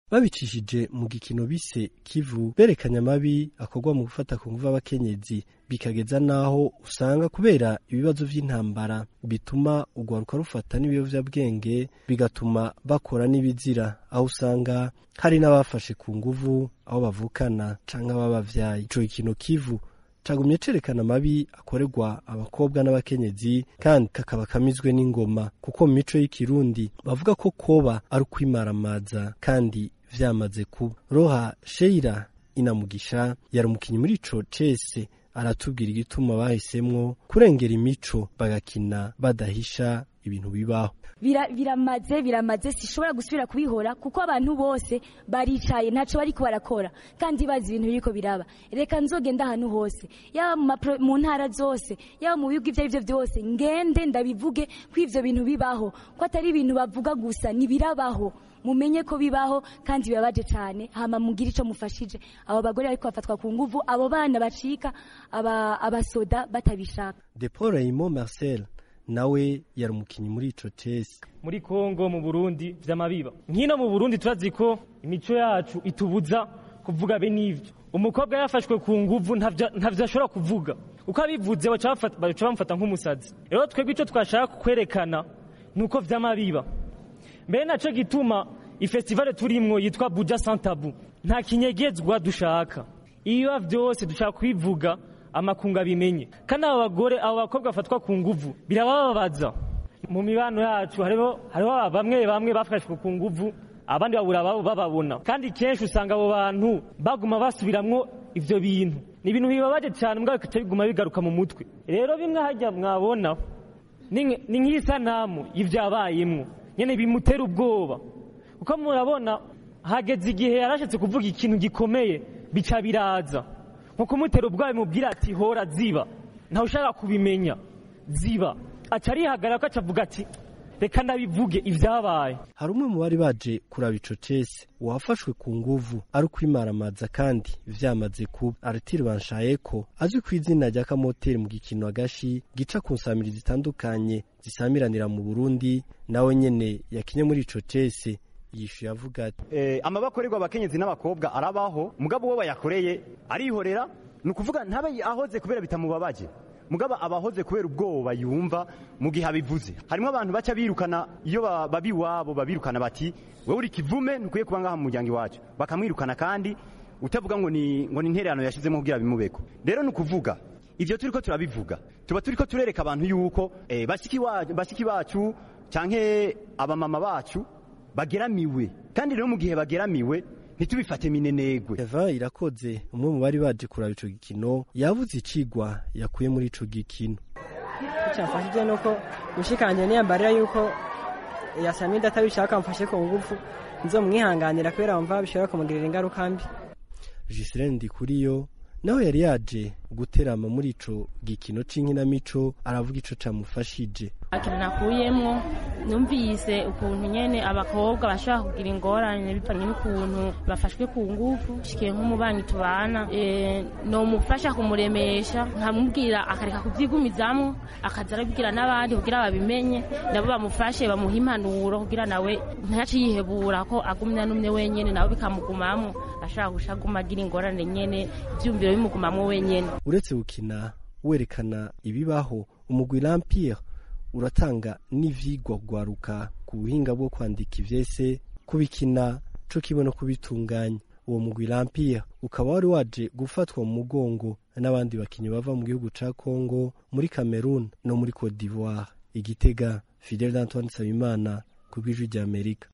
babicishije mu gikino bise kivu berekanye amabi akorwa mu gufata ku nguvu abakenyezi bikageza n'aho usanga kubera ibibazo vy'intambara bituma urwaruka rufata n'ibiyovyabwenge bigatuma bakora n'ibizira aho usanga hari n'abafashe ku nguvu aho bavukana canke ababavyaye ico gikino kivu cagumye cerekana amabi akorerwa abakobwa n'abakenyezi kandi kakaba kamizwe n'ingoma kuko mu mico y'ikirundi bavuga ko koba ari ukwimaramaza kandi vyamaze kuba roha sheira inamugisha yari umukinyi muri ico cese aratubwira igituma bahisemwo kurengera imico bagakina badahisha ibintu bibaho biramaze biramaze sishobora gusubira kubihora kuko abantu bose baricaye ntaco bariko barakora kandi bazi ibintu biriko biraba reka nzogenda ahantu hose yaba mu ntara zose yaba mu bihugu ivyo arivyo vyose ngende ndabivuge ko ivyo bintu bibaho ko atari ibintu bavuga gusa nibirabaho mumenye ko bibaho kandi bibabaje cyane hama mugire ico mufashije abo bagore bariko bafatwa ku nguvu abo bana bacika abasoda batabishaka de paul raymond marcel nawe yari umukinyi muri ico cese muri Kongo mu Burundi vy'amabiba nkino mu Burundi turazi ko imico yacu itubuza kuvuga be n'ivyo umukobwa yafashwe ku nguvu ntavyo ashobora kuvuga uko abivuze baca bamufata nk'umusazi rero twebwe ico twashaka kwerekana nuko vy'amabiba mbere naco gituma ifestivale turimwo yitwa Buja Santabu nta kinyegezwa dushaka iyo vyose dushaka kwivuga amakunga bimenye kandi abo bagore abo bakobwa bafatwa ku nguvu birabababaza mu mibano yacu hariho hariho bamwe bamwe bafashwe ku nguvu abandi babura babo bababona kandi kenshi usanga abo bantu baguma basubiramwo ivyo bintu ni ibintu bibabaje cyane mbwa bikaca biguma bigaruka mu mutwe rero bimwe hajya mwabona ni nk'isanamu y'ivyabayemwo nyene bimutera ubwoba kuko murabona hageze igihe yarashatse kuvuga ikintu gikomeye bica biraza nko kumutera ubwoba bimubwira ati hora ziba ntawe ushaka kubimenya ziba aca arihagarara ko acavuga ati reka ndabivuge ivyabaye hari umwe mu bari baje kuraba ico cese uwafashwe ku nguvu ari ukwimaramaza kandi vyamaze kuba aritire banshayeko azwi ku izina rya kamoteri mu gikino agashi gica ku nsamiri zitandukanye zisamiranira mu burundi nawe nyene yakinye muri ico cese yishuye avuga ati eh, amabakorerwa abakenyezi n'abakobwa arabaho mugabo uwo bayakoreye arihorera ni ukuvuga ntabe ahoze kubera bitamubabaje mugabo abahoze kubera ubwoba yumva mu gihe abivuze harimo abantu baca birukana iyo babi iwabo babirukana bati wowe uri kivume ntukwiye kuba ngaha mu muryango iwacu bakamwirukana kandi utavuga ngo ni ngo ni intererano yashizemo kugira bimubeko rero ni ukuvuga ivyo turiko turabivuga tuba turiko turereka abantu yuko eh, bashiki wacu bashiki bacu canke abamama bacu bageramiwe kandi rero mu gihe bageramiwe ntitubifate minenegwe eva irakoze umwe mu bari baje kuraba ico gikino yavuze icigwa yakuye muri ico gikino cyafashije nuko mushikanje niyambarira yuko yasamida atabishaka mfashe ku ngufu nzomwihanganira kubera wumva bishobora kumugirira ingaruka mbi Giseline Ndikuriyo nawe yari yaje guterama muri ico gikino c'inkinamico aravuga ico camufashije ikintu nakuyemwo numvise ukuntu nyene abakobwa bashobora kugira ingorane bivanye n'ukuntu bafashwe ku nguvu shikiye nk'umubanyi tubana e, nomufasha kumuremesha nkamubwira akareka kuvyigumizamwo akaza arabibwira n'abandi kugira babimenye nabo bamufashe bamuha impanuro kugira nawe ntace yihebura ko agumya n'umwe wenyene nawe bikamugumamwo ashobora gusha aguma agira ingorane nyene ivyumviro bimugumamwo wenyene uretse gukina werekana ibibaho umugwi Lampire uratanga n'ivyigwa gwaruka ku buhinga bwo kwandika ivyese kubikina co kimwe no kubitunganya uwo mugwi Lampire ukaba wari waje gufatwa mu mugongo n'abandi bakinyi bava mu gihugu ca Congo muri Cameroon no muri Cote d'Ivoire igitega Fidel Antoine Sabimana ku bw'ijwi ry'Amerika